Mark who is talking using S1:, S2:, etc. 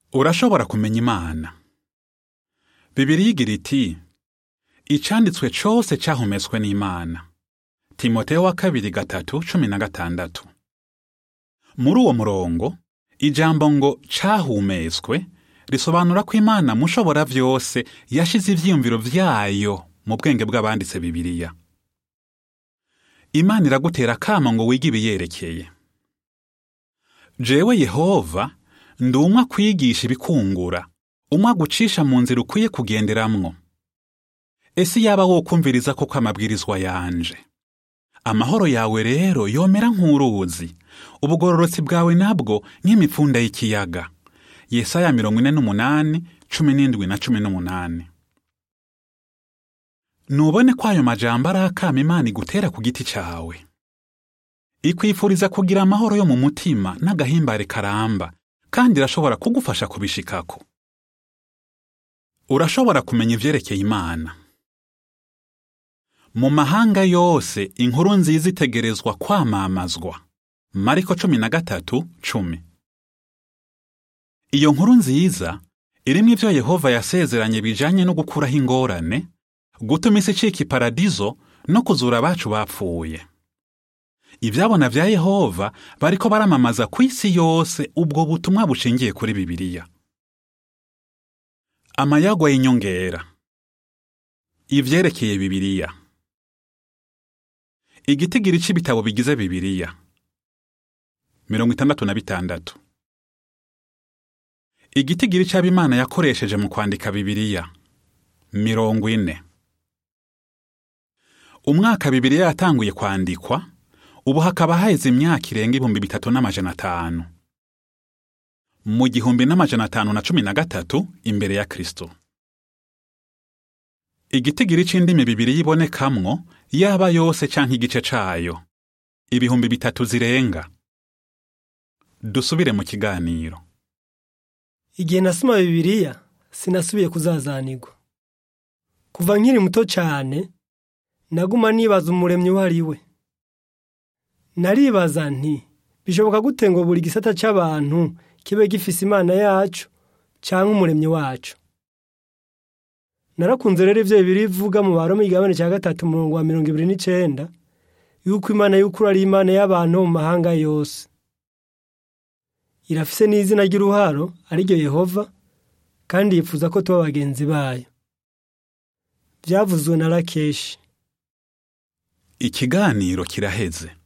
S1: urashobora kumenya imana bibiriya igira iti icanditswe cose cahumetswe n'imana timoteyo wa kabiri gatatu cumi na gatandatu muri uwo murongo ijambo ngo cahumetswe risobanura ko imana mushobora vyose yashize ivyiyumviro vyayo mu bwenge bw'abanditse bibiriya imana iragutera akamo ngo wige ibiyerekeye jewe yehova ndi umwe kwigisha ibikungura umwe agucisha mu nzira ukwiye kugenderamwo ese yaba wokumviriza koko amabwirizwa yanje amahoro yawe rero yomera nk'uruzi ubugororotsi bwawe nabwo nk'imipfunda y'ikiyaga yesaya mirongo ine n'umunani cumi n'indwi na cumi n'umunani nubone ko ayo majambo ari akama imana igutera ku giti cawe ikwifuriza kugira amahoro yo mu mutima n'agahimbare karamba kandi irashobora kugufasha kubishikako urashobora kumenya ivyerekeye imana mu mahanga yose inkuru nziza itegerezwa kwamamazwa mariko cumi na gatatu cumi iyo nkuru nziza irimwo ivyo yehova yasezeranye bijanye no gukuraho ingorane gutuma isi icika iparadizo no kuzura abacu bapfuye ivyabona vya yehova bariko baramamaza ku isi yose ubwo butumwa bushingiye kuri bibiliya amayagwa y'inyongera ivyerekeye bibiliya igitigiri c'ibitabo bigize bibiliya mirongo itandatu na bitandatu igitigiri c'abimana yakoresheje mu kwandika bibiliya mirongo ine umwaka bibiliya yatanguye kwandikwa ubu hakaba haheze imyaka irenga ibihumbi bitatu n'amajana atanu mu gihumbi n'amajana atanu na cumi na gatatu imbere ya kristo igitigiri c'indimi bibiliya ibonekamwo yaba yose canke igice cayo ibihumbi bitatu zirenga dusubire mu kiganiro
S2: igihe nasoma bibiliya sinasubiye kuzazanirwa kuva nkiri muto cyane naguma nibaza umuremyi uwo ari we naribaza nti bishoboka gute ngo buri gisata cy'abantu kibe gifise imana yacu cyangwa umuremyi wacu narakunze rero ibyo bibiri bivuga mu baroma igabane cya gatatu umurongo wa mirongo ibiri n'icenda yuko imana y'ukuri ari imana y'abantu bo mu mahanga yose irafise n'izina ry'uruharo ariryo yehova kandi yifuza ko tuba bagenzi bayo byavuzwe na rakeshi
S1: ikiganiro kiraheze